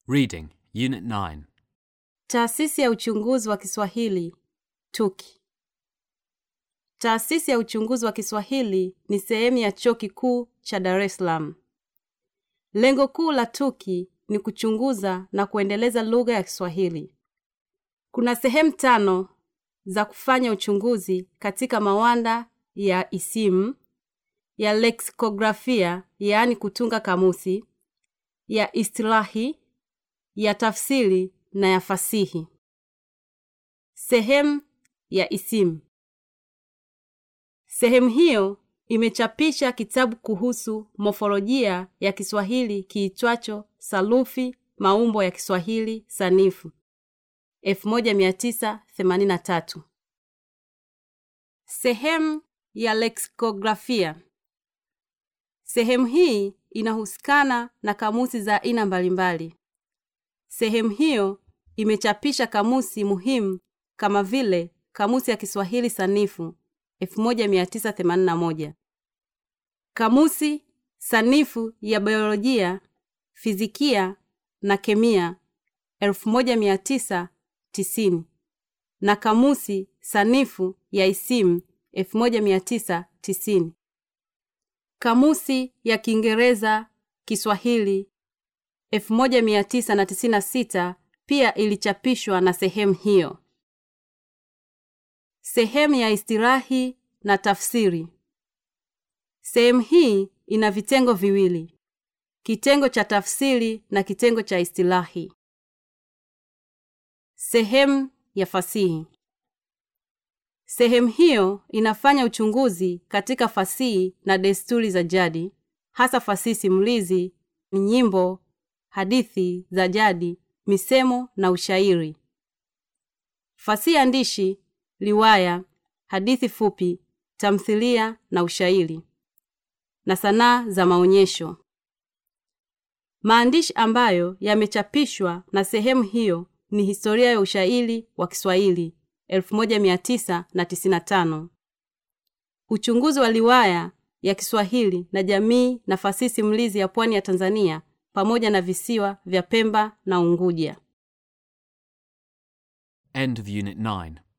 Reading, Unit 9. Taasisi ya uchunguzi wa Kiswahili TUKI. Taasisi ya uchunguzi wa Kiswahili ni sehemu ya Chuo Kikuu cha Dar es Salaam. Lengo kuu la TUKI ni kuchunguza na kuendeleza lugha ya Kiswahili. Kuna sehemu tano za kufanya uchunguzi katika mawanda ya isimu, ya leksikografia, yaani kutunga kamusi, ya istilahi, ya tafsiri na ya fasihi. Sehemu ya isimu. Sehemu hiyo imechapisha kitabu kuhusu mofolojia ya Kiswahili kiitwacho Sarufi Maumbo ya Kiswahili Sanifu 1983. Sehemu ya leksikografia. Sehemu hii inahusikana na kamusi za aina mbalimbali. Sehemu hiyo imechapisha kamusi muhimu kama vile Kamusi ya Kiswahili Sanifu 1981, Kamusi Sanifu ya Biolojia, Fizikia na Kemia 1990 na Kamusi Sanifu ya Isimu 1990. Kamusi ya Kiingereza Kiswahili 1996 pia ilichapishwa na sehemu hiyo. Sehemu ya istirahi na tafsiri. Sehemu hii ina vitengo viwili: kitengo cha tafsiri na kitengo cha istilahi. Sehemu ya fasihi. Sehemu hiyo inafanya uchunguzi katika fasihi na desturi za jadi, hasa fasihi simulizi, nyimbo, hadithi za jadi, misemo na ushairi. Fasihi andishi, riwaya, hadithi fupi, tamthilia na ushairi, na sanaa za maonyesho. Maandishi ambayo yamechapishwa na sehemu hiyo ni Historia ya Ushairi wa Kiswahili 1995, Uchunguzi wa Riwaya ya Kiswahili na Jamii na Fasihi Simulizi ya Pwani ya Tanzania pamoja na visiwa vya Pemba na Unguja. End of Unit 9.